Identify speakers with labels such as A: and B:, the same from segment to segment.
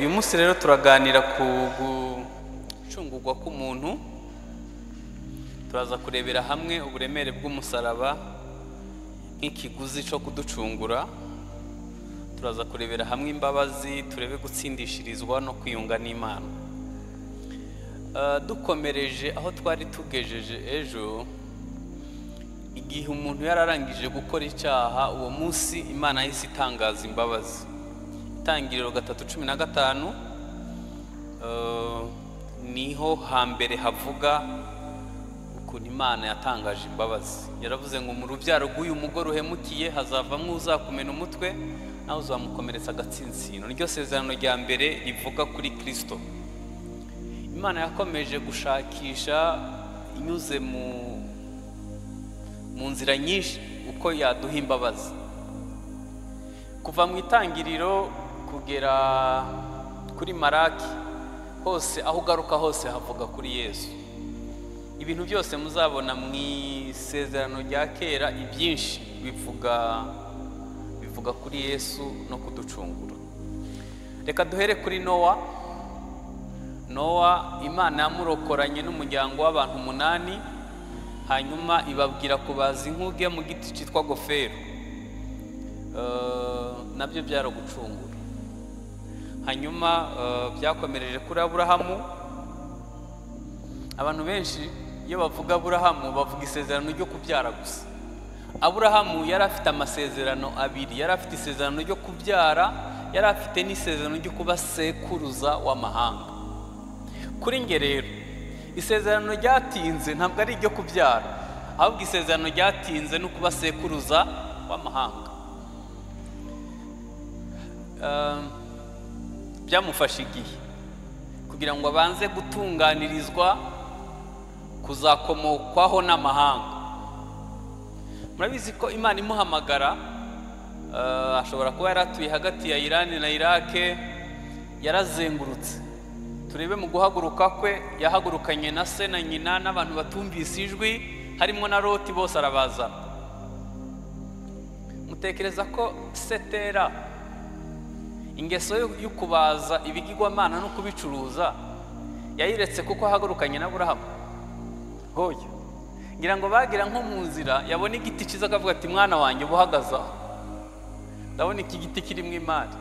A: uyu munsi rero turaganira ku gucungurwa k'umuntu turaza kurebera hamwe uburemere bw'umusaraba nk'ikiguzi cyo kuducungura turaza kurebera hamwe imbabazi turebe gutsindishirizwa no kwiyunga n'imana Eh, dukomereje aho twari tugejeje ejo igihe umuntu yari arangije gukora icyaha uwo munsi imana yahise itangaza imbabazi itangiriro gatatu cumi na gatanu eh, niho hambere havuga ukuntu imana yatangaje imbabazi yaravuze ngo mu rubyaro rw'uyu mugore uhemukiye hazavamo uzakumena umutwe nawe uzamukomeretsa agatsinsino niryo sezerano rya mbere rivuga kuri kirisito imana yakomeje gushakisha inyuze mu mu nzira nyinshi uko yaduha imbabazi kuva mu itangiriro kugera kuri maraki hose aho ugaruka hose havuga kuri yesu ibintu byose muzabona mu isezerano rya kera ibyinshi bivuga bivuga kuri yesu no kuducungura reka duhere kuri nowa nowa imana yamurokoranye n'umuryango w'abantu umunani hanyuma ibabwira kubaza inkuge mu giti cyitwa gofero Eh, nabyo byaragucungura hanyuma eh, byakomereje kuri aburahamu abantu benshi iyo bavuga aburahamu bavuga isezerano ryo kubyara gusa aburahamu yari afite amasezerano abiri yari afite isezerano ryo kubyara yari afite n'isezerano ryo kuba sekuruza w'amahanga kuri nge rero isezerano ryatinze ntabwo ari iryo kubyara ahubwo isezerano ryatinze ni ukuba sekuruza w'amahanga Um, byamufashe igihe kugira ngo abanze gutunganirizwa kuzakomokwaho n'amahanga murabizi ko imana imuhamagara eh, ashobora kuba yaratuye hagati ya irani na irake yarazengurutse turebe mu guhaguruka kwe yahagurukanye na se na nyina n'abantu batumvise ijwi harimo na loti bose arabazana mutekereza ko setera ingeso yo- yo kubaza ibigirwamana no kubicuruza yayiretse kuko ahagurukanye na burahamu hoya ngira ngo bagira nko mu nzira yabona igiti cyiza akavuga ati mwana wanjye uba uhagaze aho ndabona iki giti kirimo imari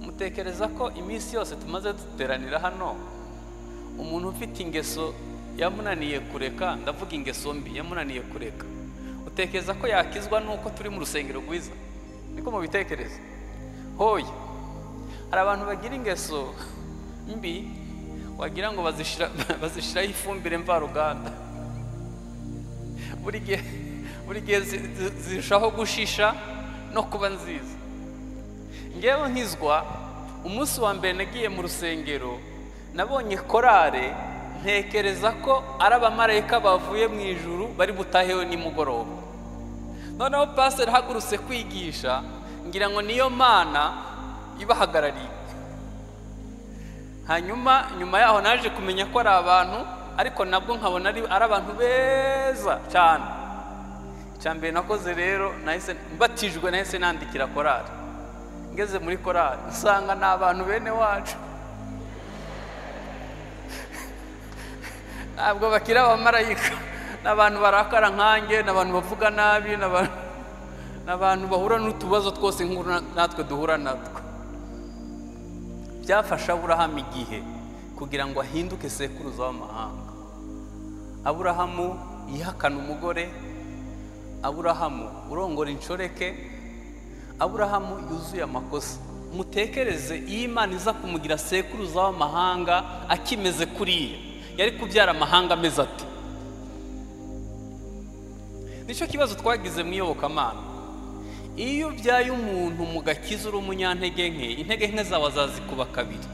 A: mutekereza ko iminsi yose tumaze duteranira hano umuntu ufite ingeso yamunaniye kureka ndavuga ingeso mbi yamunaniye kureka utekereza ko yakizwa n'uko turi mu rusengero rwiza niko mubitekereza hoya hari abantu bagira ingeso mbi wagira ngo bazishira- bazishiraho ifumbire mvaruganda buri gihe buri gihe zi- zi- zirushaho gushisha no kuba nziza ngewe nkizwa umunsi wa mbere nagiye mu rusengero nabonye korale ntekereza ko ari abamarayika bavuye mu ijuru bari butahewe nimugoroba noneho pasiteri ahagurutse kwigisha ngira ngo niyo mana ibahagarariye hanyuma nyuma yaho naje kumenya ko ari abantu ariko nabwo nkabona ari ari abantu beza cyane icya mbere nakoze rero nahise mbatijwe nahise nandikira korali ngeze muri korali usanga ni abantu bene wacu ntabwo bakiri abamarayika ni abantu barakara nkanjye ni abantu bavuga nabi ni abantu- ni abantu bahura n'utubazo twose nk'uru natwe duhura natwo byafashe aburahamu igihe kugira ngo ahinduke sekuruza w'amahanga aburahamu yihakana umugore aburahamu urongora inshoreke aburahamu yuzuye amakosa mutekereze iyo imana iza kumugira sekuruza w'amahanga akimeze kuriya yari kubyara amahanga ameze ate nicyo kibazo twagize mu iyobokamana iyo ubyaye umuntu mu gakiza uri umunyantege nke intege nke zawe azazikuba kabiri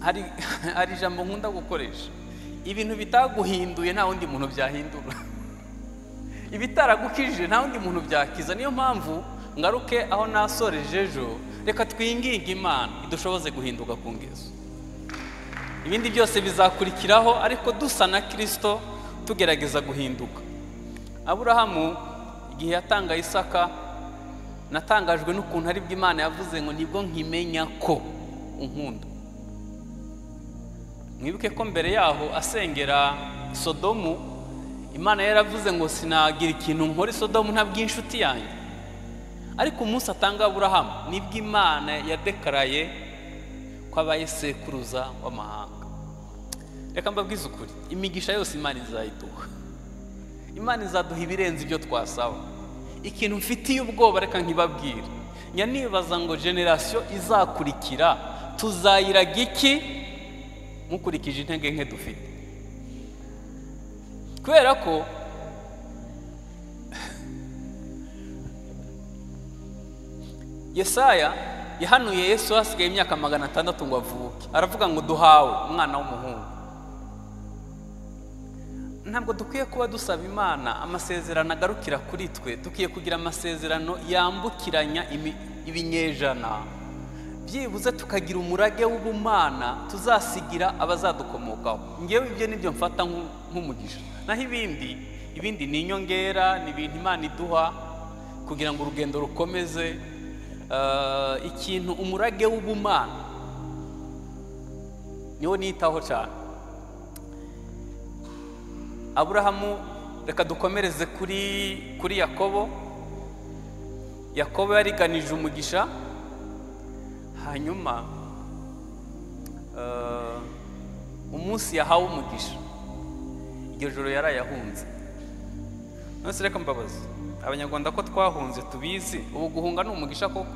A: hari hari ijambo nkunda gukoresha ibintu bitaguhinduye nta wundi muntu byahindura ibitaragukijije nta wundi muntu byakiza niyo mpamvu ngaruke aho nasoreje ejo reka twinginge imana idushoboze guhinduka ku ngeso ibindi byose bizakurikiraho ariko dusa na kirisito tugerageza guhinduka aburahamu igihe yatanga isaka natangajwe n'ukuntu ari bwo imana yavuze ngo nibwo nkimenya ko unkunda mwibuke ko mbere yaho asengera sodomu imana yaravuze ngo sinagira ikintu nkora sodomu ntabw'inshuti yanjye ariko umunsi atanga aburahamu nibwo imana yadekaraye ko abaye sekuruza w'amahanga reka mbabwize ukuri imigisha yose imana izayiduha imana izaduha ibirenze ibyo twasaba ikintu mfitiye ubwoba reka nkibabwire njya nibaza ngo generasiyo izakurikira tuzayiraga iki mukurikije intege nke dufite kubera ko yesaya yahanuye yesu hasigaye imyaka magana atandatu ngo avuke aravuga ngo duhawe umwana w'umuhungu ntabwo dukwiye kuba dusaba imana amasezerano agarukira kuri twe dukwiye kugira amasezerano yambukiranya ibinyejana byibuze tukagira umurage w'ubumana tuzasigira abazadukomokaho ngewe ibyo nibyo mfata nk'umugisha naho ibindi ibindi ni inyongera ni ibintu imana iduha kugira ngo urugendo rukomeze ikintu umurage w'ubumana niwo nitaho cyane aburahamu reka dukomereze kuri kuri yakobo yakobo yariganije umugisha hanyuma umunsi yahawe umugisha iryo joro yarayahunze nonese reka mbabazi abanyarwanda ko twahunze tubizi ubu guhunga ni umugisha koko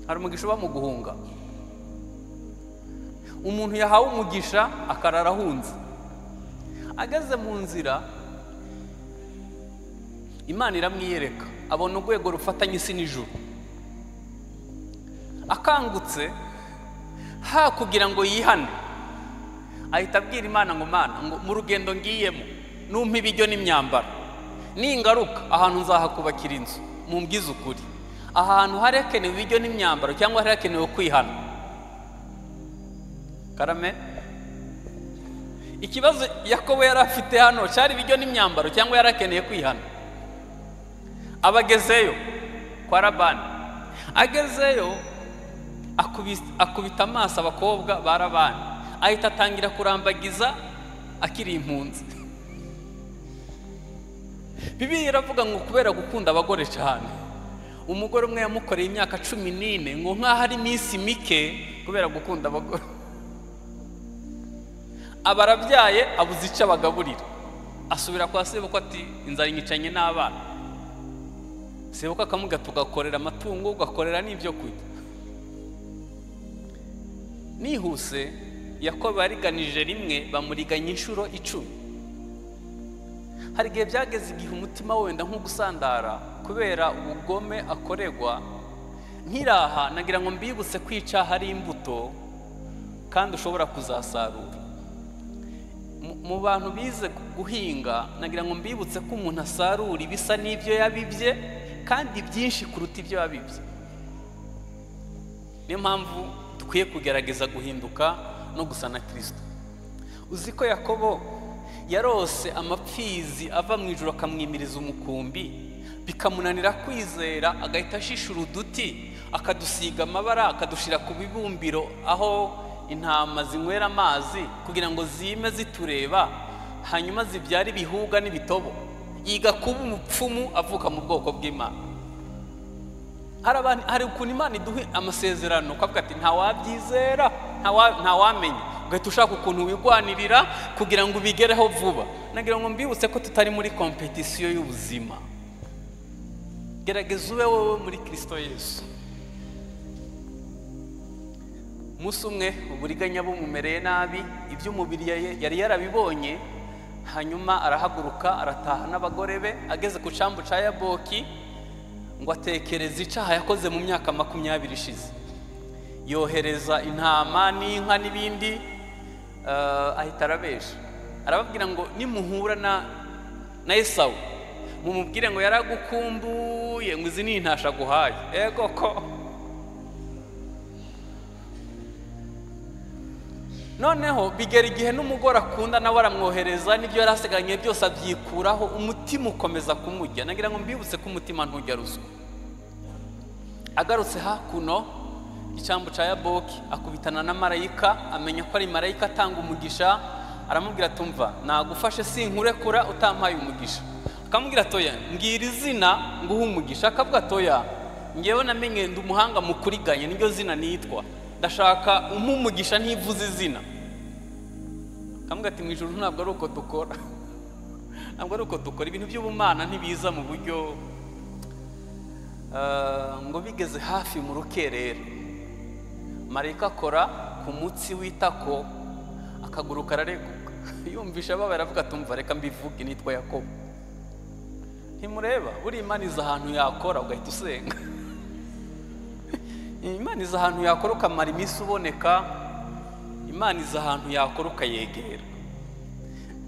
A: hari umugisha uba mu guhunga umuntu yahawe umugisha akarara ahunze ageze mu nzira imana iramwiyereka abona urwego rufatanye isi n'ijuru akangutse ha kugira ngo yihane ahita abwira imana ngo mana ngo mu rugendo ngiyemo numpa ibiryo n'imyambaro ningaruka ahantu nzahakubakira inzu mu mbwize ukuri ahantu harekenewe ibiryo n'imyambaro cyangwa harekenewe kwihana karame ikibazo yakobo yari afite hano cyari ibiryo n'imyambaro cyangwa yari akeneye kwihana abagezeyo kwa rabani agezeyo akubita amaso abakobwa ba rabani ahita atangira kurambagiza akiri impunzi bibi iravuga ngo kubera gukunda abagore cyane umugore umwe yamukoreye imyaka cumi n'ine ngo nk'aho ari iminsi mike kubera gukunda abagore aba arabyaye abuze icyo abagaburira asubira kwa sebuko ati inzara inyicanye n'abana sebuko akamuga tugakorera amatungo ugakorera n'ibyo kurya nihuse yakobo yariganije rimwe bamuriganya inshuro icumi hari igihe byageze igihe umutima wenda nk'ugusandara kubera ubugome akoregwa nkiraha nagira ngo mbibutse kwica hari imbuto kandi ushobora kuzasarura mu bantu bize guhinga nagira ngo mbibutse ko umuntu asarura ibisa n'ibyo yabibye kandi byinshi kuruta ibyo yabibye niyo mpamvu dukwiye kugerageza guhinduka no gusa na kirisito uzi ko yakobo yarose amapfizi ava mu ijoro akamwimiriza umukumbi bikamunanira kwizera agahita ashishura uduti akadusiga amabara akadushyira ku bibumbiro aho intama zinywera amazi kugira ngo zime zitureba hanyuma zibyare ibihuga n'ibitobo yiga kuba umupfumu avuka mu bwoko bw'imana hari ukuntu imana iduha amasezerano ukavuga ati ntawabyizera ntawamenya ugahita ushaka ukuntu wigwanirira kugira ngo ubigereho vuba nagira ngo mbibutse ko tutari muri kompetisiyo y'ubuzima gerageza ube wowe muri kirisito yesu umunsi umwe uburiganya bumumereye nabi iby'umubiri yari yarabibonye hanyuma arahaguruka arataha n'abagore be ageze ku cyambu cya yaboki ngo atekereze icyaha yakoze mu myaka makumyabiri ishize yohereza intama n'inka n'ibindi ahita arabesha arababwira ngo nimuhura na esawu mumubwire ngo yaragukumbuye ngo izi ni intasha aguhaye ego ko noneho bigera igihe n'umugore akunda nawe aramwohereza n'ibyo yari asigaranye byose abyikuraho umutima ukomeza kumujya nagira ngo mbibutse ko umutima ntujya ruswa agarutse hakuno icyambu cya yaboki akubitana na marayika amenya ko ari marayika atanga umugisha aramubwira atumva nagufashe sinkurekura utampaye umugisha akamubwira atoya mbwira izina nguhe umugisha akavuga atoya ngewe namenye ndi umuhanga mu kuriganya niryo zina nitwa ndashaka umugisha ntivuze izina akamubwira ati mu ijoro ntabwo ari uko dukora ntabwo ari uko dukora ibintu by'ubumana ntibiza mu buryo ngo bigeze hafi mu rukerera marayika akora ku mutsi w'itako akaguru karareguka yumvisha ababaye aravuga atumva reka mbivuge nitwa yakobo ntimureba buriya imana izi ahantu yakora ugahita usenga imana izi ahantu yakora ukamara iminsi uboneka imana izi ahantu yakora ukayegera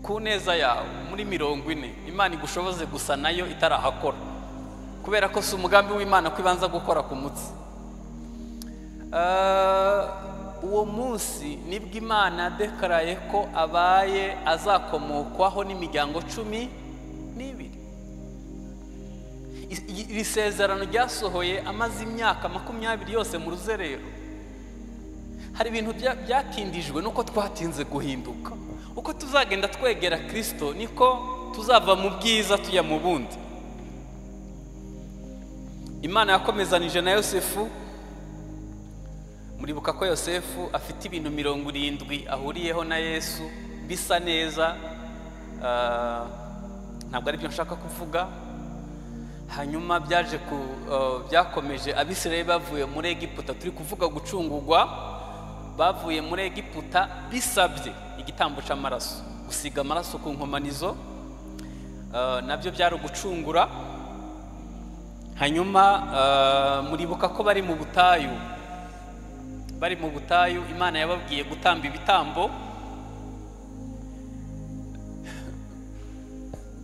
A: ku neza yawe muri mirongo ine imana igushoboze gusa nayo itarahakora kubera ko si umugambi w'imana ko ibanza gukora ku mutsi uwo munsi nibwo imana dekaraye ko abaye azakomokwaho n'imiryango cumi n'ibiri iri sezerano ryasohoye amaze imyaka makumyabiri yose mu ruzerero hari ibintu byatindijwe nuko twatinze guhinduka uko tuzagenda twegera kirisito niko tuzava mu bwiza tujya mu bundi imana yakomezanije na yosefu muribuka ko yosefu afite ibintu mirongo irindwi ahuriyeho na yesu bisa neza ntabwo aribyo nshaka kuvuga hanyuma byaje ku byakomeje abisiraye bavuye muri egiputa turi kuvuga gucungurwa bavuye muri egiputa bisabye igitambo cy'amaraso gusiga amaraso ku nkomanizo nabyo byari ugucungura hanyuma muribuka ko bari mu butayu bari mu butayu imana yababwiye gutamba ibitambo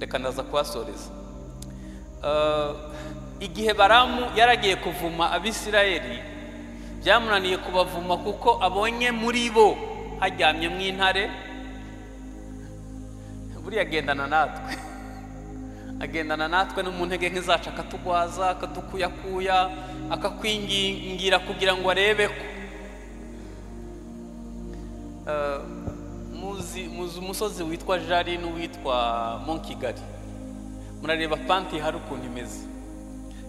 A: reka ndaza kuhasoreza igihe baramu yaragiye kuvuma abisirayeli byamunaniye kubavuma kuko abonye muri bo haryamye mu intare buriya agendana natwe agendana natwe no mu ntege nke zacu akatugwaza akadukuyakuya akakwingingira kugira ngo arebe ko muzi umusozi witwa jari n'uwitwa monkigali murareba panti hari ukuntu imeze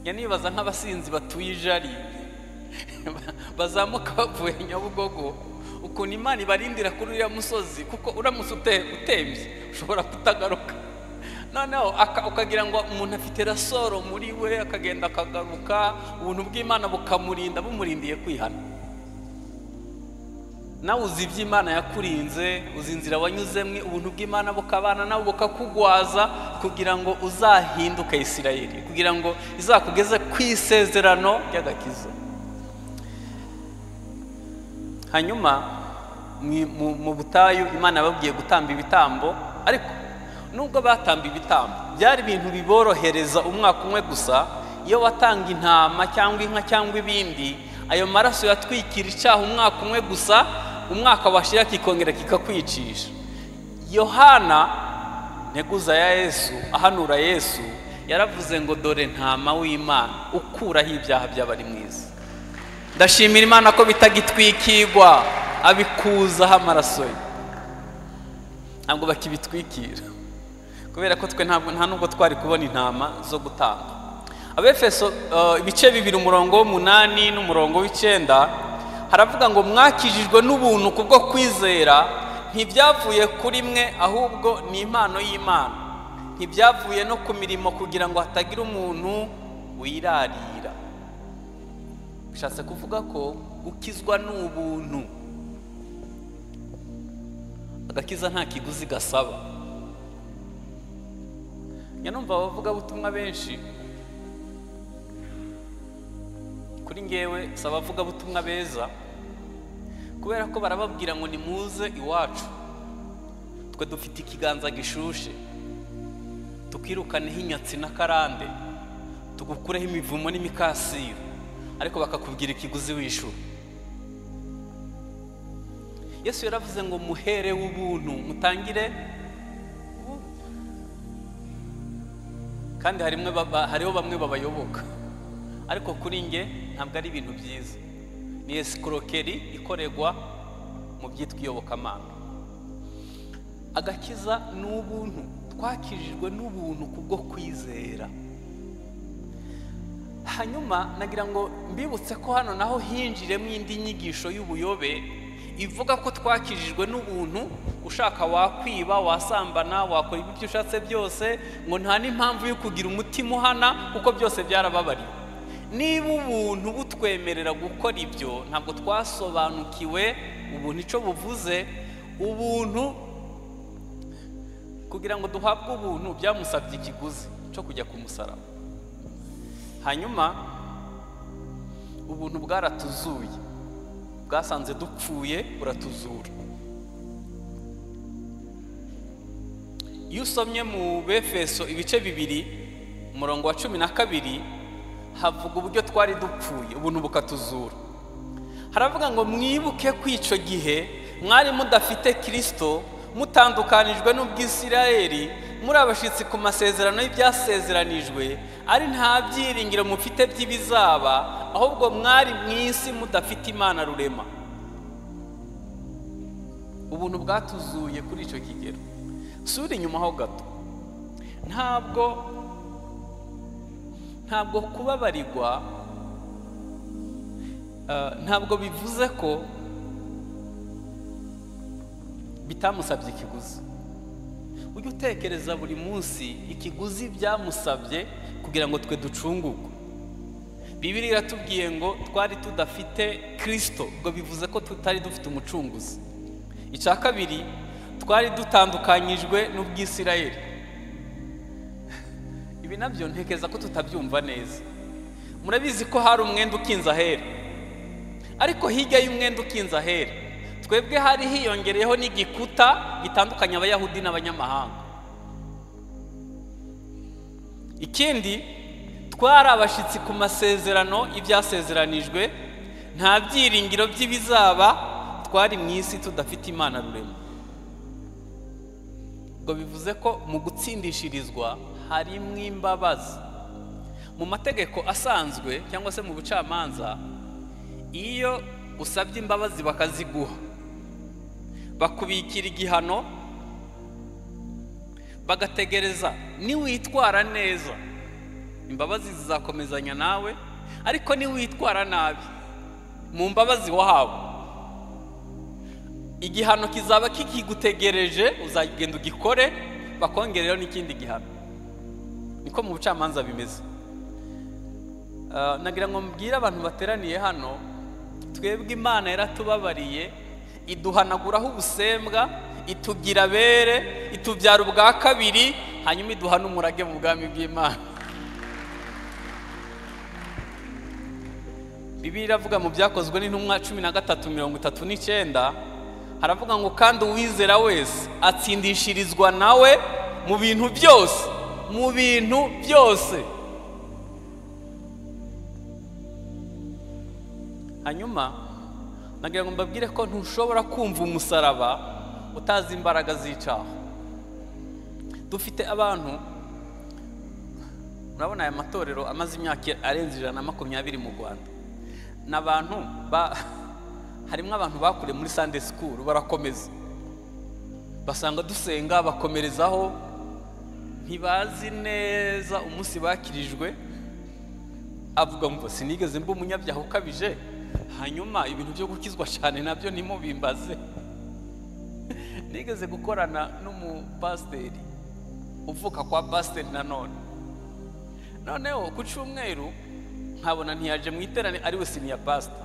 A: njya nibaza nk'abasinzi batuye ijari bazamuka bavuye nyabugogo ukuntu imana ibarindira kuri uriya musozi kuko uramutse utembye ushobora kutagaruka noneho ukagira ngo umuntu afite rasoro muri we akagenda akagaruka ubuntu bw'imana bukamurinda bumurindiye kwihana nawe uzi iby'imana yakurinze uzi inzira wanyuzemwe ubuntu bw'imana bukabana nawe bukakugwaza kugira ngo uzahinduke isirayeli kugira ngo izakugeze ku isezerano ry'agakiza hanyuma mu butayu imana yababwiye gutamba ibitambo ariko nubwo batamba ibitambo byari ibintu biborohereza umwaka umwe gusa iyo watanga intama cyangwa inka cyangwa ibindi ayo maraso yatwikira icyaha umwaka umwe gusa umwaka washira kikongera kikakwicisha yohana nteguza ya yesu ahanura yesu yaravuze ngo dore ntama w'imana ukuraho ibyaha by'abari mwiza ndashimira imana ko bitagitwikirwa abikuzaho amaraso ye ntabwo bakibitwikira kubera ko twe nta nubwo twari kubona intama zo gutanga abefeso ibice bibiri umurongo w'umunani n'umurongo w'icyenda haravuga ngo mwakijijwe n'ubuntu kubwo kwizera ntibyavuye kuri mwe ahubwo ni impano y'imana ntibyavuye no ku mirimo kugira ngo hatagira umuntu wirarira bishatse kuvuga ko gukizwa ni ubuntu agakiza nta kiguzi gasaba nyanumva abavugabutumwa benshi kuri ngewe si abavugabutumwa beza kubera ko barababwira ngo nimuze iwacu twe dufite ikiganza gishushe tukirukaneho inyatsi na karande tugukureho imivumo n'imikasiro ariko bakakubwira ikiguzi w'ishuri yesu yaravuze ngo muhere w'ubuntu mutangire kandi harimo hariho bamwe babayoboka ariko kuri nge ntabwo ari ibintu byiza ni esikorokeri ikorerwa mu byitwa iyobokamana agakiza ni ubuntu twakijijwe n'ubuntu kubwo kwizera hanyuma nagira ngo mbibutse ko hano naho hinjiremo indi nyigisho y'ubuyobe ivuga ko twakijijwe n'ubuntu ushaka wakwiba wasambana wakora ibyo ushatse byose ngo nta n'impamvu yo kugira umutima uhana kuko byose byarababariwe niba ubuntu butwemerera gukora ibyo ntabwo twasobanukiwe ubuntu icyo buvuze ubuntu kugira ngo duhabwe ubuntu byamusabye ikiguzi cyo kujya ku musaraba hanyuma ubuntu bwaratuzuye bwasanze dupfuye buratuzura iyo usomye mu befeso ibice bibiri umurongo wa cumi na kabiri havuga uburyo twari dupfuye ubuntu bukatuzura haravuga ngo mwibuke ko icyo gihe mwari mudafite kirisito mutandukanijwe n'ubwisirayeri muri abashyitsi ku masezerano y'ibyasezeranijwe ari nta byiringiro mufite by'ibizaba ahubwo mwari mu isi mudafite imana rurema ubuntu bwatuzuye kuri icyo kigero sura inyuma ho gato ntabwo ntabwo kubabarirwa ntabwo bivuze ko bitamusabye ikiguzi ujye utekereza buri munsi ikiguzi byamusabye kugira ngo twe ducungurwe bibiri iratubwiye ngo twari tudafite kirisito ngo bivuze ko tutari dufite umucunguzi icya kabiri twari dutandukanyijwe n'ubwisirayeri ibi nabyo ntekereza ko tutabyumva neza murabizi ko hari umwenda ukinze ahera ariko hirya y'umwenda ukinze ahera twebwe hari hiyongereyeho n'igikuta gitandukanya abayahudi n'abanyamahanga ikindi twari abashyitsi ku masezerano y'ibyasezeranijwe nta byiringiro by'ibizaba twari mu isi tudafite imana rurema ngo bivuze ko mu gutsindishirizwa harimo imbabazi mu mategeko asanzwe cyangwa se mu bucamanza iyo usabye imbabazi bakaziguha bakubikira igihano bagategereza niwitwara neza imbabazi zizakomezanya nawe ariko niwitwara nabi mu mbabazi wahabo igihano kizaba kikigutegereje uzagenda ugikore bakongerereho n'ikindi gihano niko mu bucamanza bimeze nagira ngo mbwire abantu bateraniye hano twebwe imana yaratubabariye iduhanaguraho ubusembwa itugira abere itubyara ubwa kabiri hanyuma iduha n'umurage mu bwami bw'imana bibiliya iravuga mu byakozwe n'intumwa cumi na gatatu mirongo itatu n'icyenda haravuga ngo kandi uwizera wese atsindishirizwa nawe mu bintu byose mu bintu byose hanyuma nagira ngo mbabwire ko ntushobora kumva umusaraba utazi imbaraga z'icaho dufite abantu murabona aya matorero amaze imyaka arenze ijana na makumyabiri mu rwanda ni abantu harimo abantu bakuriye muri sande sikuru barakomeza basanga dusenga bakomerezaho ntibazi neza umunsi bakirijwe avuga ngo sinigeze mba umunyabyaha ukabije hanyuma ibintu byo gukizwa cyane nabyo nimubimbaze nigeze gukorana n'umupasiteri uvuka kwa pasiteri nanone noneho ku cyumweru nkabona ntiyaje mu iterane ariwe siniya pasita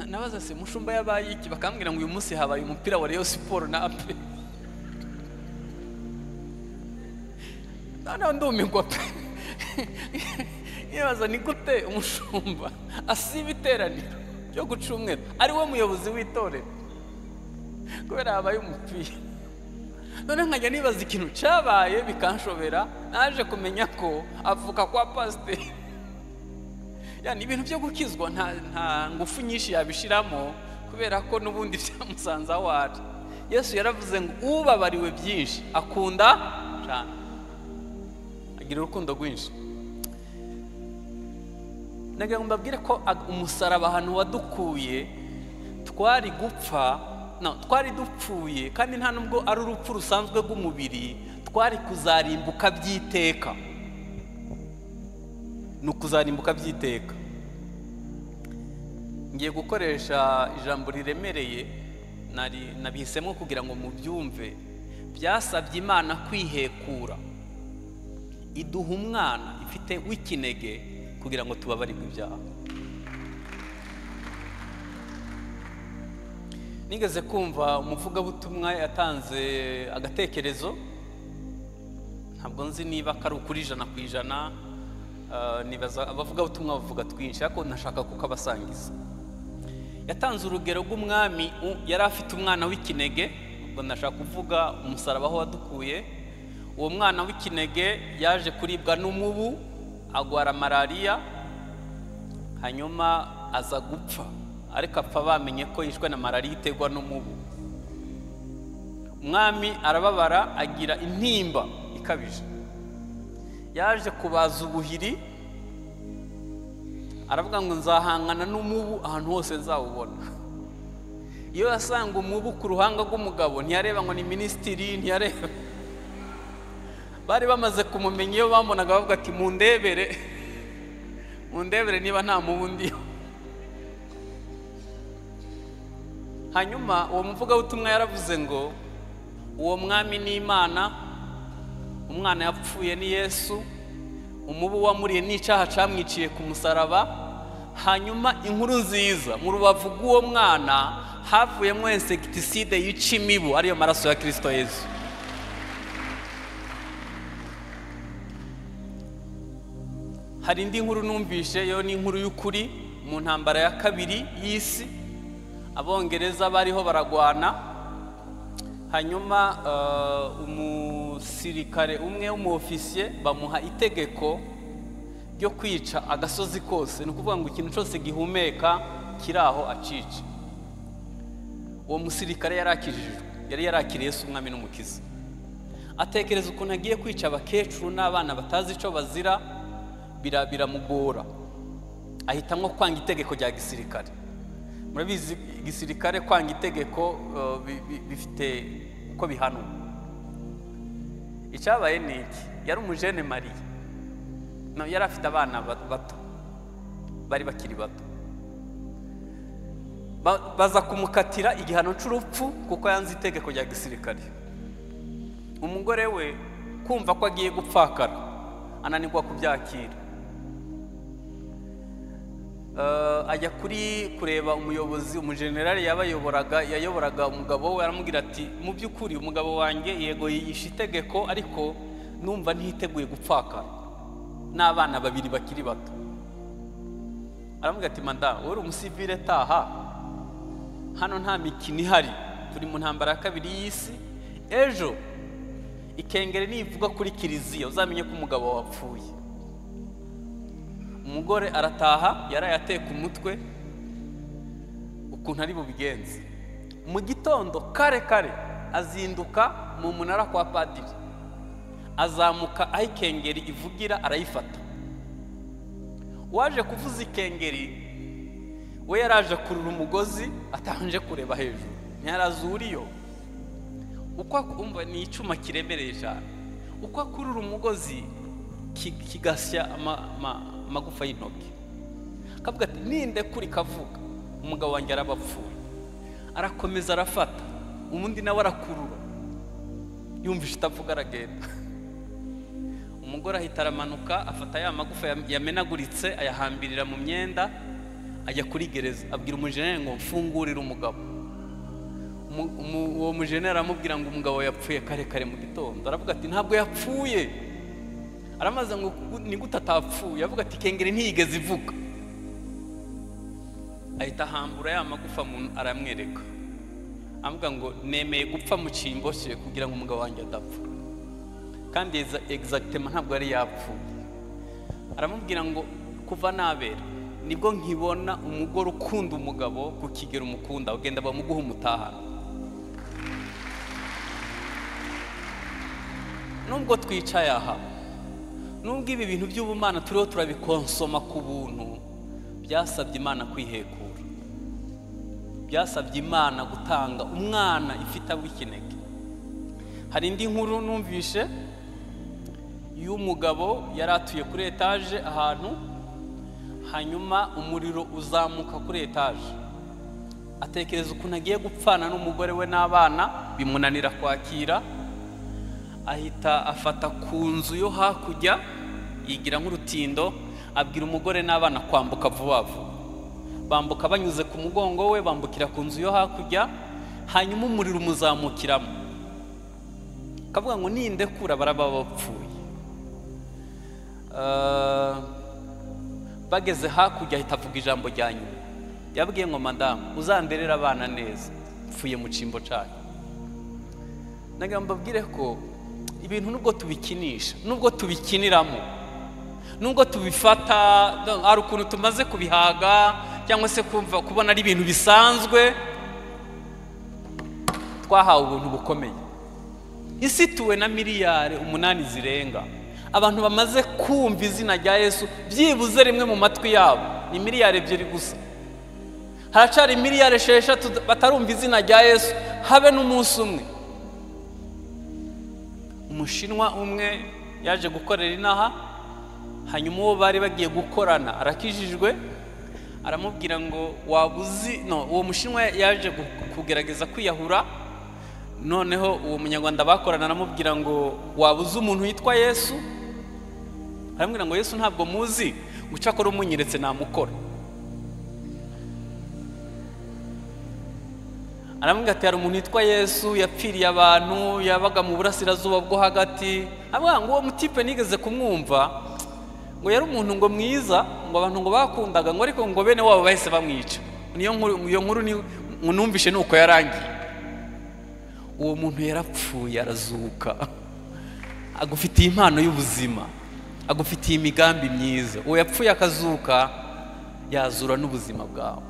A: nabaza se mushumba yabaye iki bakambwira ngo uyu munsi habaye umupira wa reyo siporo na ape noneho ndumigwa pe nibaza ni gute umushumba asiba iteraniro ryo guca umweru ari we muyobozi w'itorero kubera habaye umupira none nkajya nibaza ikintu cyabaye bikanshobera naje kumenya ko avuka kwa pasiteri ni ibintu byo gukizwa nta ngufu nyinshi yabishiramo kubera ko n'ubundi byamusanze aho ari yesu yaravuze ngo ubabariwe byinshi akunda cyane agira urukundo rwinshi ndagira ngo mbabwire ko ag- umusaraba ahantu wadukuye twari gupfa no, twari dupfuye kandi nta nubwo ari urupfu rusanzwe rw'umubiri twari kuzarimbuka by'iteka ni ukuzarimbuka by'iteka ngiye gukoresha ijambo riremereye nari- nabihisemo kugira ngo mubyumve byasabye imana kwihekura iduha umwana ifite w'ikinege kugira ngo tubabarirwe ibyaha nigeze kumva umuvugabutumwa yatanze agatekerezo ntabwo nzi niba kari ukuri ijana ku ijana ah, nibaza abavugabutumwa bavuga twinshi ariko nashaka kuko abasangiza yatanze urugero rw'umwami u- yari afite umwana w'ikinege ubwo ndashaka kuvuga umusaraba aho wadukuye uwo mwana w'ikinege yaje kuribwa n'umubu agwara malariya hanyuma aza gupfa ariko apfa bamenye ko yishwe na malariya iterwa n'umubu umwami arababara agira intimba ikabije yaje kubaza ubuhiri aravuga ngo nzahangana n'umubu ahantu hose nzawubona iyo yasanga umubu ku ruhanga rw'umugabo ntiyareba ngo ni minisitiri ntiyareba bari bamaze kumumenya iyo bamubonaga bavuga ati mundebere mundebere niba nta mubu ndiho hanyuma uwo muvugabutumwa yaravuze ngo uwo mwami ni imana umwana yapfuye ni yesu umubu wamuriye n'icyaha camwiciye ku musaraba hanyuma inkuru nziza mu rubavu rw'uwo mwana havuyemo insegitiside yica imibu ariyo maraso ya kirisito yesu hari indi nkuru numvishe yo ni inkuru y'ukuri mu ntambara ya kabiri y'isi abongereza bariho baragwana hanyuma eh, umusirikare umwe w'umuofisiye bamuha itegeko ryo kwica agasozi kose ni ukuvuga ngo ikintu cyose gihumeka kiri aho acice uwo musirikare yari akijijwe yari yarakiriye Yesu umwami n'umukiza atekereza ukuntu agiye kwica abakecuru n'abana batazi icyo bazira bira- biramugora ahitamo kwanga itegeko rya gisirikare murabizi igisirikare kwanga itegeko eh, bi- bi- bifite uko bihanwa icyabaye ni iki yari umujene mariya No, yari afite abana ba- bato bari bakiri bato Ba- baza kumukatira igihano cy'urupfu kuko yanze itegeko rya gisirikare umugore we kumva ko agiye gupfakara ananirwa kubyakira Eh, ajya kuri kureba umuyobozi umujenerali yabayoboraga yayoboraga umugabo we aramubwira ati mu by'ukuri umugabo wanjye yego yishe itegeko ariko numva ntiteguye gupfakara n'abana babiri bakiri bato aramubwira ati madamu wowe uri umusivire taha hano nta mikino ihari turi mu ntambara ya kabiri y'isi ejo ikengeri nivuga kuri kiliziya uzamenye ko umugabo wapfuye umugore arataha yaraye ateka umutwe ukuntu ari bubigenze mu gitondo kare kare azinduka mu munara kwa padiri azamuka aho ikengeri ivugira arayifata uwaje kuvuza ikengeri we yari aje kurura umugozi atabanje kureba hejuru ntiyarazi uriyo uko akumva ni icyuma kiremereye cyane uko akurura umugozi ki- kigasya ama- ama- amagufa y'intoki akavuga ati ninde kuri kavuga umugabo wanjye arabapfuye arakomeza arafata ubundi nawe arakurura yumvise itavuga aragenda umugore ahita aramanuka afata ya magufa yam- yamenaguritse ayahambirira mu myenda ajya kuri gereza abwira umujeneri ngo mfungurire umugabo umu- umu- uwo mujenera aramubwira ngo umugabo yapfuye kare kare mu gitondo aravuga ati ntabwo yapfuye aramaze ngo gu- ni gute atapfuye avuga ati kengeri ntiyigeze ivuga ahita ahambura ya magufa mu- aramwereka avuga ngo nemeye gupfa mu cyimbo cye kugira ngo umugabo wanjye adapfa kandi exa- egizagitema ntabwo yari yapfuye aramubwira ngo kuva nabera nibwo nkibona umugore ukunda umugabo ku kigero umukunda ugenda bamuguha umutahano nubwo twicaye aha nubwo ibi bintu by'ubumana turiho turabikonsoma ku buntu byasabye imana kwihekura byasabye imana gutanga umwana ifite abo ikinege hari indi nkuru numvishe y'umugabo yari atuye kuri etaje ahantu hanyuma umuriro uzamuka kuri etaje atekereza ukuntu agiye gupfana n'umugore we n'abana bimunanira kwakira ahita afata ku nzu yo hakurya yigira nk'urutindo abwira umugore n'abana kwambuka vuba vuba bambuka banyuze ku mugongo we bambukira ku nzu yo hakurya hanyuma umuriro umuzamukiramo akavuga ngo nindekura baraba bapfuye Eh, bageze hakurya ahita avuga ijambo rya nyuma yabwiye ngo madamu uzamberere abana neza mpfuye mu cyimbo cyanyu nagira ngo mbabwire ko ibintu nubwo tubikinisha nubwo tubikiniramo nubwo tubifata do- hari ukuntu tumaze kubihaga cyangwa se kumva kubona ari ibintu bisanzwe twahawe ubuntu bukomeye isi ituwe na miliyari umunani zirenga abantu bamaze kumva izina rya yesu byibuze rimwe mu matwi yabo ni miliyari ebyiri gusa haracyari miliyari esheshatu batarumva izina rya yesu habe n'umunsi umwe umushinwa umwe yaje gukorera inaha hanyuma uwo bari bagiye gukorana arakijijwe aramubwira ngo waba uzi no uwo mushinwa yaje gu- kugerageza kwiyahura noneho uwo munyarwanda bakorana aramubwira ngo waba uzi umuntu witwa yesu aramubwira ngo yesu ntabwo muzi guca akora umunyeretse namukora aramubwira ati hari umuntu witwa yesu yapfiriye abantu yabaga mu burasirazuba bwo hagati avuga ngo uwo mutipe nigeze kumwumva ngo yari umuntu ngo mwiza ngo abantu ngo bakundaga ngo ariko ngo bene wabo bahise bamwica niyo nkuru iyo nkuru ni ngo numvishe ni uko yarangiye uwo muntu yarapfuye arazuka agufitiye impano y'ubuzima agufitiye imigambi myiza uwo yapfuye akazuka yazura n'ubuzima bwawe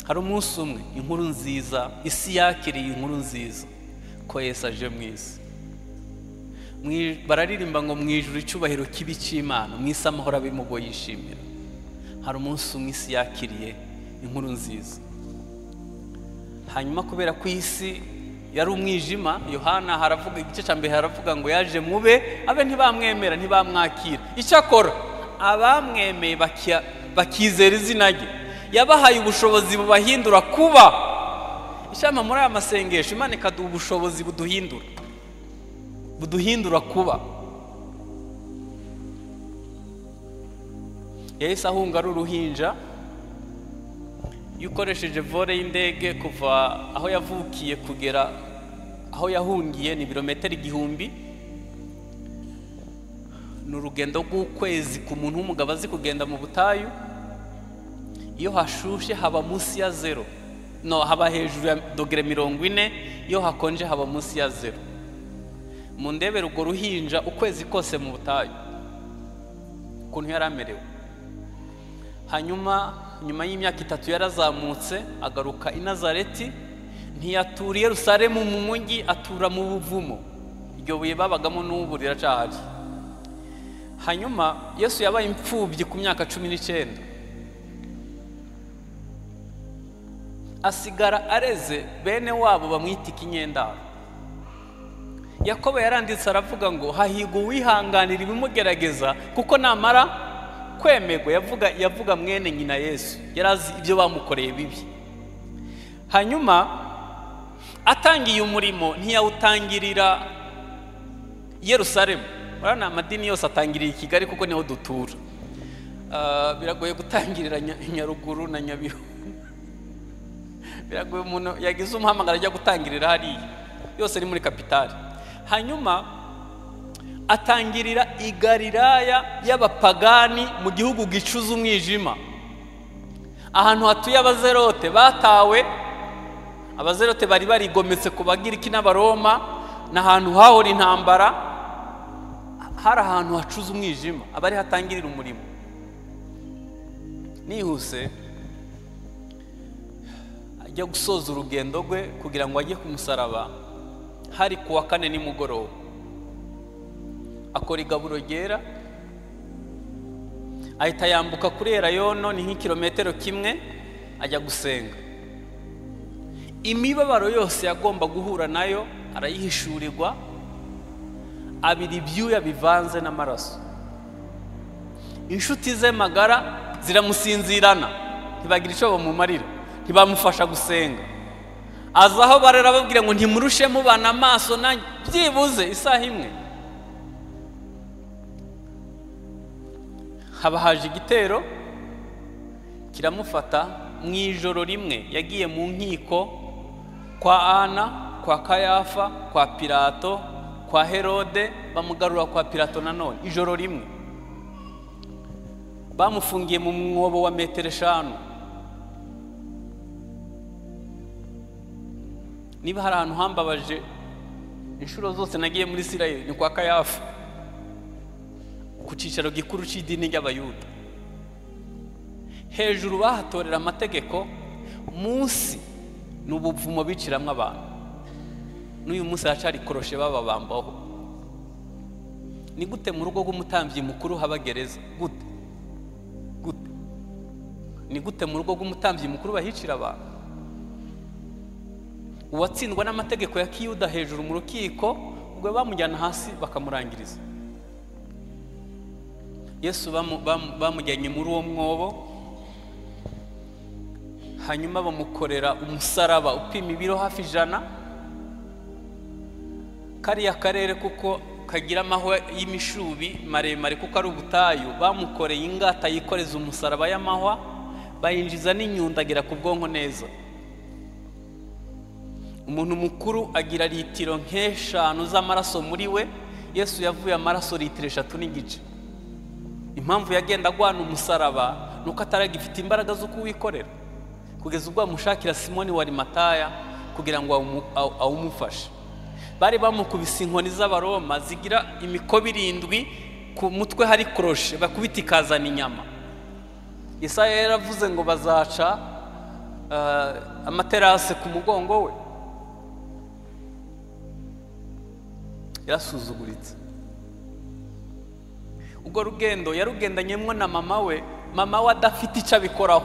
A: hari umunsi umwe inkuru nziza isi yakiriye inkuru nziza ko yesu aje mu isi Mu i- bararirimba ngo mu ijuru icyubahiro kibi cy'imana mu isi amahoro abimugo yishimira hari umunsi umwe isi yakiriye inkuru nziza hanyuma kubera ko isi yari umwijima yohana haravuga igice cya mbere haravuga ngo yaje mube abe ntibamwemera ntibamwakira icyakora abamwemeye bakia- bakizera izina rye yabahaye ubushobozi bubahindura kuba ishyamba muri aya masengesho imana ikaduha ubushobozi buduhindura buduhindura kuba yahise ahunga ari uruhinja iyo ukoresheje vore y'indege kuva aho yavukiye kugera aho yahungiye ni ibirometero igihumbi ni urugendo rw'ukwezi ku muntu w'umugabo azi kugenda mu butayu iyo hashushe haba munsi ya zero no haba hejuru ya dogere mirongo ine iyo hakonje haba munsi ya zero mu ndebere urwo ruhinja ukwezi kose mu butayu ukuntu yari amerewe hanyuma nyuma y'imyaka itatu yarazamutse agaruka i nazareti ntiyatura i yerusalemu mu mujyi atura mu buvumo iryo buye babagamo n'ubu riracahari hanyuma yesu yabaye imfubyi ku myaka cumi n'icyenda asigara areze bene wabo bamwita ikinyendaro yakobo yaranditse aravuga ngo hahigwa uwihanganira ibimugerageza kuko namara kwemerwa yavuga yavuga mwene nyina yesu yari azi ibyo bamukoreye bibi hanyuma atangiye umurimo ntiyawutangirira i yerusalemu uriya ni amadini yose atangiriye i kigali kuko niho dutura Ah, biragoye gutangirira Nya- nyaruguru na nyabihu biragoye umuntu yagize umuhamagaro ajya gutangirira hariya yose ari muri kapitali hanyuma atangirira i galilaya y'abapagani mu gihugu gicuza umwijima ahantu hatuye abazerote batawe abazerote bari barigometse ku bagiriki n'abaroma ni ahantu hahora intambara hari ahantu hacuza umwijima abari hatangirira umurimo nihuse ajya gusoza urugendo rwe kugira ngo ajye ku musaraba hari ku wa kane nimugoroba akora igaburo ryera ahita yambuka kuri erayono ni nk'ikirometero kimwe ajya gusenga imibabaro yose yagomba guhura nayo arayihishurirwa abira ibyuya bivanze n'amaraso inshuti ze magara ziramusinzirana ntibagira icyo bamumarira ntibamufasha gusenga aza aho barera babwira ngo ntimurushe mubana amaso nanjye byibuze isaha imwe haba haje igitero kiramufata mu ijoro rimwe yagiye mu nkiko kwa ana kwa kayafa kwa pirato kwa herode bamugarura kwa pirato nanone ijoro rimwe bamufungiye mu mwobo wa metero eshanu niba hari ahantu hambabaje inshuro zose nagiye muri isirayeli ni kwa kayafa ku cyicaro gikuru cy'idini ry'abayuda hejuru bahatorera amategeko munsi ni ubuvumo biciramo abantu n'uyu munsi haracari koroshe bababambaho ni gute mu rugo rw'umutambyi mukuru haba gereza gute gute ni gute mu rugo rw'umutambyi mukuru bahicira abantu uwatsindwa n'amategeko ya kiyuda hejuru mu rukiko ubwo bamujyana hasi bakamurangiriza yesu bamujyanye muri uwo mwobo hanyuma bamukorera umusaraba upima ibiro hafi ijana kariya karere kuko kagira amahwa y'imishubi maremare kuko ari ubutayu bamukoreye ingata yikoreza umusaraba y'amahwa bayinjiza n'inyundagera ku bwonko neza umuntu mukuru agira litiro nk'eshanu z'amaraso muri we yesu yavuye amaraso litiro eshatu n'igice impamvu yagenda agwana umusaraba ni uko ataragifite imbaraga zo kuwikorera kugeza ubwo bamushakira simoni wa rimataya kugira ngo awumufashe bari bamukubise inkoni z'abaroma zigira imikoba irindwi ku mutwe hari koroshe bakubita ikazana inyama isaha yaravuze ngo bazaca amaterase ku mugongo we yarasuzuguritse ubwo rugendo yarugendanyemo na mama we mama we adafite icyo abikoraho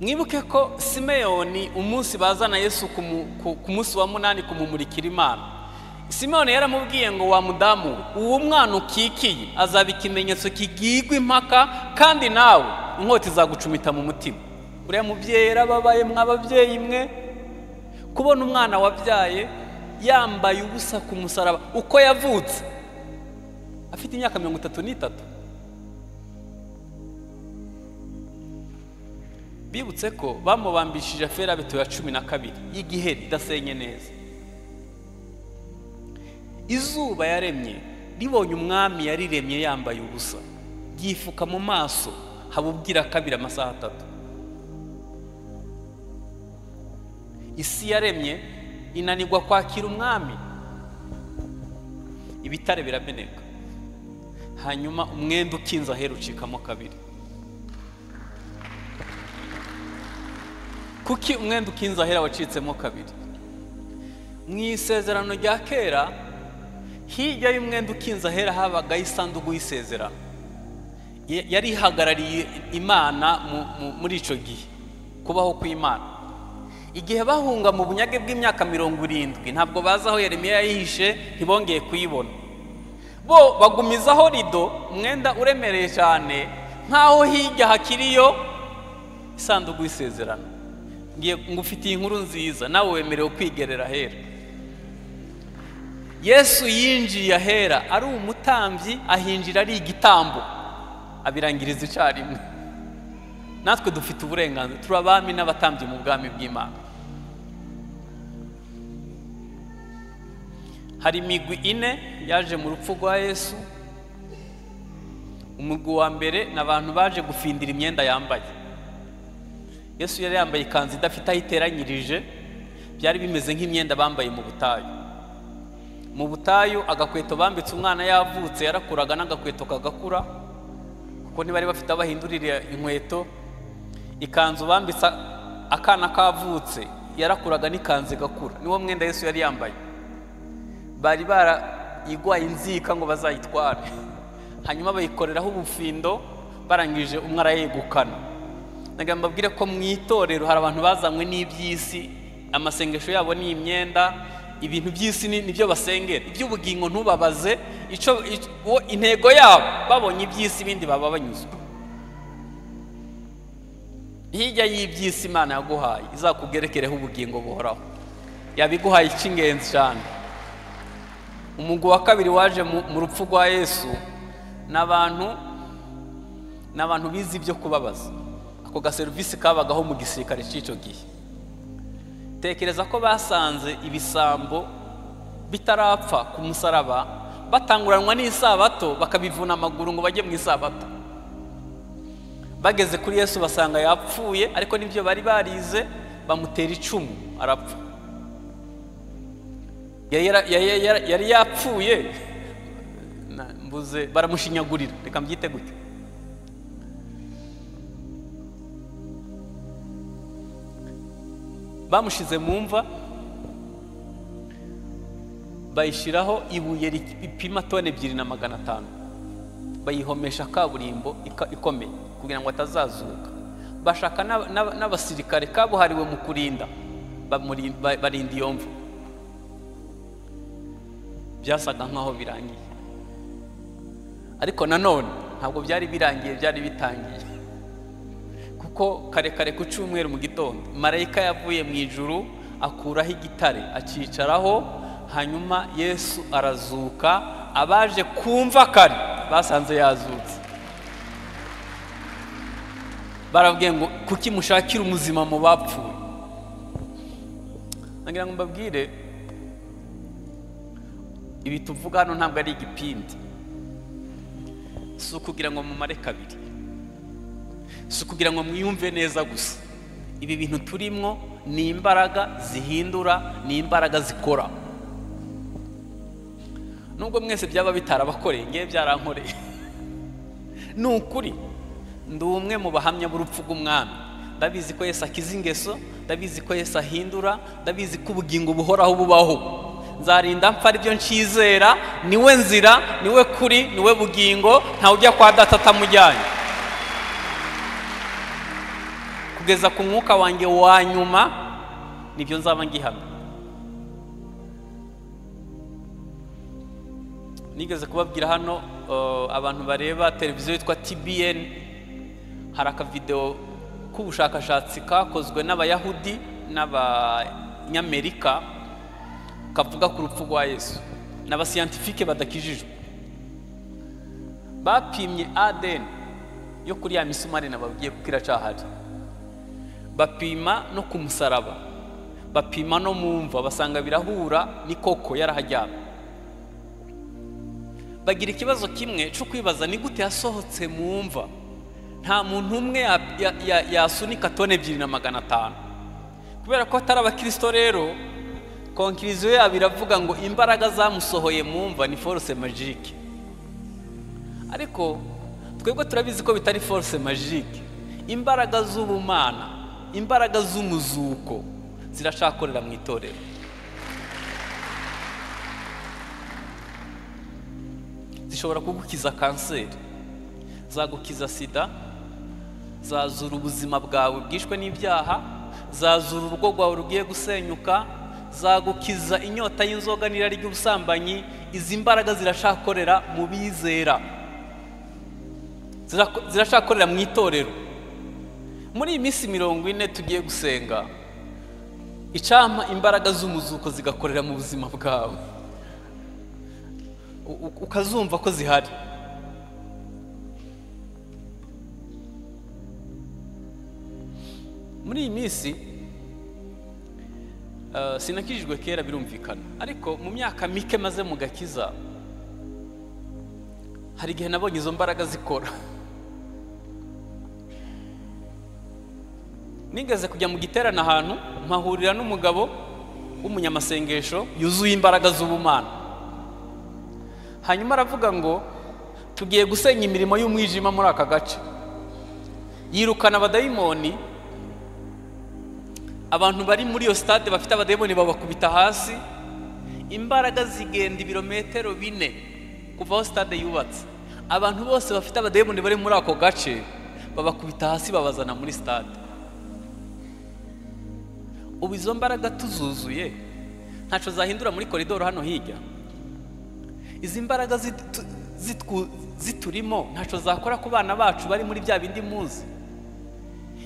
A: mwibuke ko simeyoni umunsi bazana yesu ku munsi wa munani kumumurikira imana simeyoni yaramubwiye ngo wa mudamu uwo mwana ukikiye azaba ikimenyetso kigigwa impaka kandi nawe inkota izagucumita mu mutima uriya mubyeyi yarababaye mwababyeyi mwe kubona umwana wabyaye yambaye ubusa ku musaraba uko yavutse afite imyaka mirongo itatu n'itatu bibutse ko bamubambishije aferabeto ya cumi na kabiri y'igiheri idasenye neza izuba yaremye ribonye umwami yariremye yambaye ubusa ryifuka mu maso haba ubwira kabiri amasaha atatu isi yaremye inanirwa kwakira umwami ibitare birameneka hanyuma umwenda ukinze aherucikamo kabiri kuki umwenda ukinze ahera wacitsemo kabiri mu isezerano rya kera hirya y'umwenda ukinze ahera habagaho isanduku y'isezerano yari ihagarariye imana muri icyo gihe kubaho kw'imana igihe bahunga mu bunyage bw'imyaka mirongo irindwi ntabwo bazi aho Yeremiya yayihishe ntibongeye kuyibona bo bagumizaho rido umwenda uremereye cyane nk'aho hirya hakiriyo isanduku y'isezerano ngufitiye inkuru nziza nawe wemerewe kwigerera ahera yesu yinjiye ahera ari umutambyi ahinjira ari igitambo abirangiriza icyarimwe natwe dufite uburenganzira turi abami n'abatambyi mu bwami bw'imana hari imigwi ine yaje mu rupfu rwa yesu umugwi wa mbere ni abantu baje gufindira imyenda yambaye yesu yari yambaye ikanzu idafite aho iteranyirije byari bimeze nk'imyenda bambaye mu butayu mu butayu agakweto bambitse umwana yavutse yarakuraga n'agakweto kagakura kuko ntibari bafite aho bahindurira inkweto ikanzu bambitse akana kavutse yarakuraga n'ikanzu igakura niwo mwenda yesu yari yambaye bari bara igwaye inzika ngo bazayitware hanyuma bayikoreraho ubufindo barangije umwe arayegukana ntabwo mbabwire ko mu itorero hari abantu bazanywe n'iby'isi amasengesho yabo ni imyenda ibintu by'isi ni- nibyo basengera iby'ubugingo ntubabaze icyo icyo- uwo- intego yabo babonye iby'isi ibindi baba banyuzwe hirya y'iby'isi imana yaguhaye izakubwerekereho ubugingo buhoraho yabiguhaye icy'ingenzi cyane umugwi wa kabiri waje mu mu rupfu rwa yesu ni abantu ni abantu bize ibyo kubabaza ako gaserivisi kabagaho mu gisirikare cy'icyo gihe tekereza ko basanze ibisambo bitarapfa ku musaraba batanguranwa n'isabato bakabivuna amaguru ngo bajye mu isabato bageze kuri yesu basanga yapfuye ariko nibyo bari barize bamutera icumu arapfa Yari yara- yari yara- yari yapfuye Na- mbuze baramushinyagurira reka mbyite gutya bamushize mu mva bayishyiraho ibuye ri- ripima toni ebyiri na magana atanu bayihomesha kaburimbo ika- ikomeye kugira ngo atazazuka bashaka n'aba- n'aba- n'abasirikare kabuhariwe mu kurinda bamuri- ba- barinda iyo mva byasaga nk'aho birangiye ariko nanone ntabwo byari birangiye byari bitangiye kuko kare kare ku cyumweru mu gitondo marayika yavuye mu ijuru akuraho igitare akicaraho hanyuma yesu arazuka abaje kumva kare basanze yazutse barabwiye ngo kuki mushakira umuzima mu bapfuye nagira ngo mbabwire ibi tuvuga hano ntabwo ari igipindi si ukugira ngo mumare kabiri si ukugira ngo mwiyumve neza gusa ibi bintu turimo ni imbaraga zihindura ni imbaraga zikora nubwo mwese byaba bitarabakoreye ngewe byarankoreye ni ukuri ndi umwe mu bahamya b'urupfu rw'umwami ndabizi ko yesu akiza ingeso ndabizi ko yesu ahindura ndabizi ko ubugingo buhoraho bubaho nzarinda mpfa aribyo nshizera niwe nzira niwe kuri niwe bugingo ntawe ujya kwa data atamujyanye kugeza ku mwuka wanjye wa nyuma nibyo nzaba ngihamya nigeze kubabwira hano eh, abantu bareba televiziyo yitwa tbn hari akavidewo k'ubushakashatsi kakozwe n'abayahudi n'abanyamerika kavuga ku rupfu rwa yesu n'abasiyantifike badakijijwe bapimye adn yo kuri ya misumari nababwiye kuko iracyahari bapima no ku musaraba bapima no mu mva basanga birahura ni koko yarahajyana bagira ikibazo kimwe cyo kwibaza ni gute yasohotse mu mva nta muntu umwe ya- ya- ya- yasunika toni ebyiri na magana atanu kubera ko atari abakirisito rero konkiriziyo yabo iravuga ngo imbaraga zamusohoye mu mva ni force magique ariko twebwe turabizi ko bitari force magique imbaraga z'ubumana imbaraga z'umuzuko ziracyakorera mu itorero zishobora kugukiza kanseri zagukiza sida zazura ubuzima bwawe bwishwe n'ibyaha zazura urugo rwawe rugiye gusenyuka zagukiza inyota y'inzoga n'irari ry'ubusambanyi izi mbaraga zirashakorera mu bizera Zirako- zirashakorera mu itorero muri iyi minsi mirongo ine tugiye gusenga icampa imbaraga z'umuzuko zigakorera mu buzima bwawe u- u- ukazumva ko zihari muri iyi minsi eh, sinakijijwe kera birumvikana ariko mu myaka mike maze mu gakiza hari igihe nabonye izo mbaraga zikora nigeze kujya mu giterane ahantu mpahurira n'umugabo w'umunyamasengesho yuzuye imbaraga z'ubumana hanyuma aravuga ngo tugiye gusenya imirimo y'umwijima muri aka gace yirukana abadayimoni abantu bari muri iyo sitade bafite abadayimoni babakubita hasi imbaraga zigenda ibirometero bine kuva aho sitade yubatse abantu bose bafite abadayimoni bari muri ako gace babakubita hasi babazana muri sitade ubu izo mbaraga tuzuzuye ntacyo zahindura muri koridoro hano hirya izi mbaraga zit- tu- zitwu- ziturimo ntacyo zakora ku bana bacu bari muri bya bindi muzi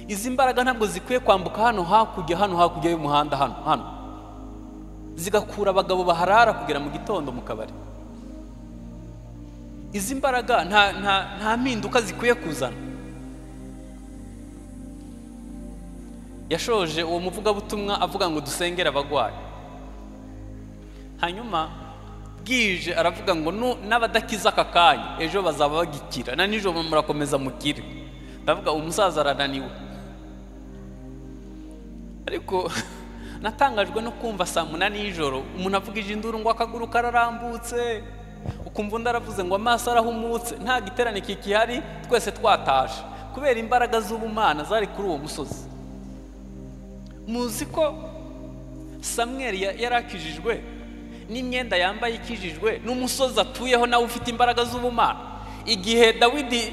A: izi mbaraga ntabwo zikwiye kwambuka hano hakurya hano hakurya y'umuhanda hano hano zigakura abagabo baharara kugera mu gitondo mu kabari izi mbaraga nta, nta, nta mpinduka zikwiye kuzana yashoje uwo muvugabutumwa avuga ngo dusengere abagwayi hanyuma bwije aravuga ngo "Nu- n'abadakiza aka kanya ejo bazaba bagikira na nijoro murakomeza mukire ndavuga umusaza arananiwe ariko natangajwe no kumva saa munani y'ijoro umuntu avuga ijinduru ngo akaguru kararambutse ukumva undi aravuze ngo amaso arahumutse nta giterane kikihari twese twataje kubera imbaraga z'ubumana zari kuri uwo musozi muzi ko samweri ya- yari akijijwe n'imyenda yambaye ikijijwe n'umusozi atuyeho nawe ufite imbaraga z'ubumana igihe dawidi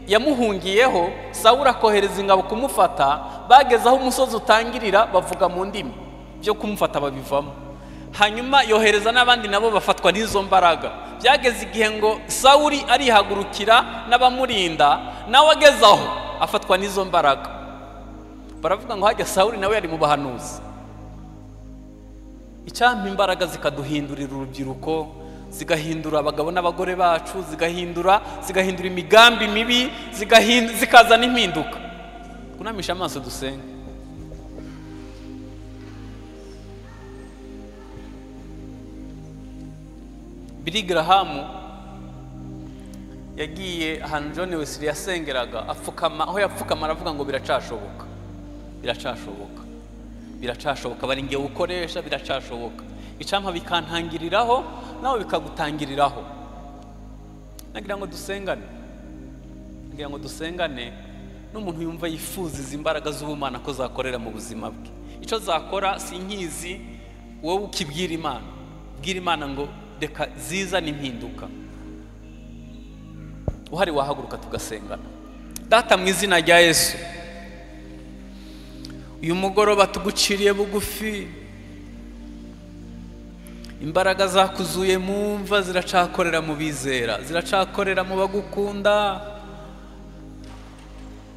A: yamuhungiyeho sawura akohereza ingabo kumufata bageze aho umusozi utangirira bavuga mu ndimi byo kumufata babivamo hanyuma yohereza n'abandi nabo bafatwa n'izo mbaraga byageze igihe ngo sawuri arihagurukira n'abamurinda nawe ageze aho afatwa n'izo mbaraga baravuga ngo hajya sawuri nawe yari mu bahanuzi icyampa imbaraga zikaduhindurira urubyiruko zigahindura abagabo n'abagore bacu zigahindura zigahindura imigambi mibi zigahin- zikazana impinduka kunamisha amaso dusenge bili garahamu yagiye ahantu john wesley yasengeraga apfukama aho yapfukama aravuga ngo biracashoboka biracashoboka biracashoboka bari ngewe ukoresha biracashoboka icampa bikantangiriraho nawe bikagutangiriraho nagira ngo dusengane nagira ngo dusengane n'umuntu yumva yifuza izi mbaraga z'ubumana ko zakorera mu buzima bwe icyo zakora si nkizi wowe ukibwira imana bwira imana ngo reka ziza n'impinduka uhari wahaguruka tugasengana data mu izina rya yesu uyu mugoroba tuguciriye bugufi imbaraga zakuzuye mu mva ziracakorera mu bizera ziracakorera mu bagukunda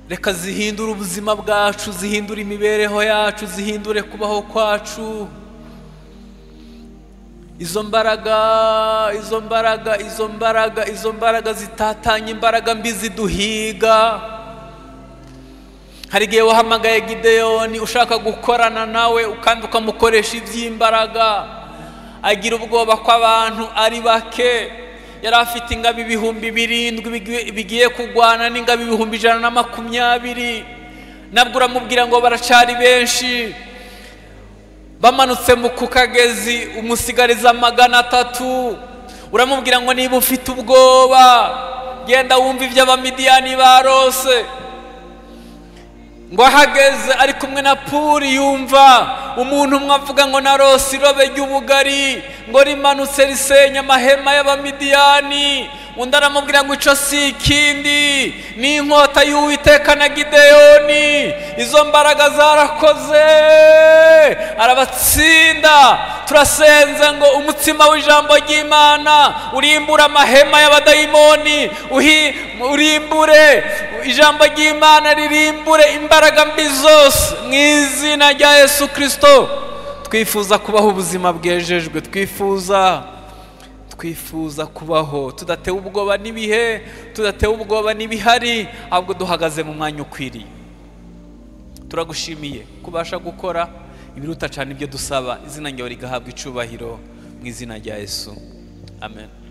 A: reka zihindure ubuzima bwacu zihindure imibereho yacu zihindure kubaho kwacu izo mbaraga izo mbaraga izo mbaraga izo mbaraga zitatanya imbaraga mbi ziduhiga hari igihe wahamagaye gideyoni ushaka gukorana nawe kandi ukamukoresha iby'imbaraga agira ubwoba ko abantu ari bake yari afite ingabo ibihumbi birindwi bigi- bigiye kurwana n'ingabo ibihumbi ijana na makumyabiri nabwo uramubwira ngo baracari benshi bamanutse mu ku kagezi umusigariza magana atatu uramubwira ngo niba ufite ubwoba genda wumva ibyo abamidiyani barose ngo ahageze ari kumwe na puri yumva umuntu umwe avuga ngo narose irobe ry'ubugari ngo rimanutse risenya amahema y'abamidiyani undi aramubwira ngo icyo si ikindi ni inkota y'uwiteka na gideyoni izo mbaraga zarakoze arabatsinda turasenze ngo umutsima w'ijambo ry'imana urimbure amahema y'abadayimoni uhi- urimbure ijambo ry'imana ririmbure imbaraga mbi zose mu izina rya yesu kirisito twifuza kubaho ubuzima bwejejwe twifuza twifuza kubaho tudatewe ubwoba n'ibihe tudatewe ubwoba n'ibihari ahubwo duhagaze mu mwanya ukwiriye turagushimiye kubasha gukora ibiruta cyane ibyo dusaba izina ryawe rigahabwa icubahiro mu izina rya yesu amen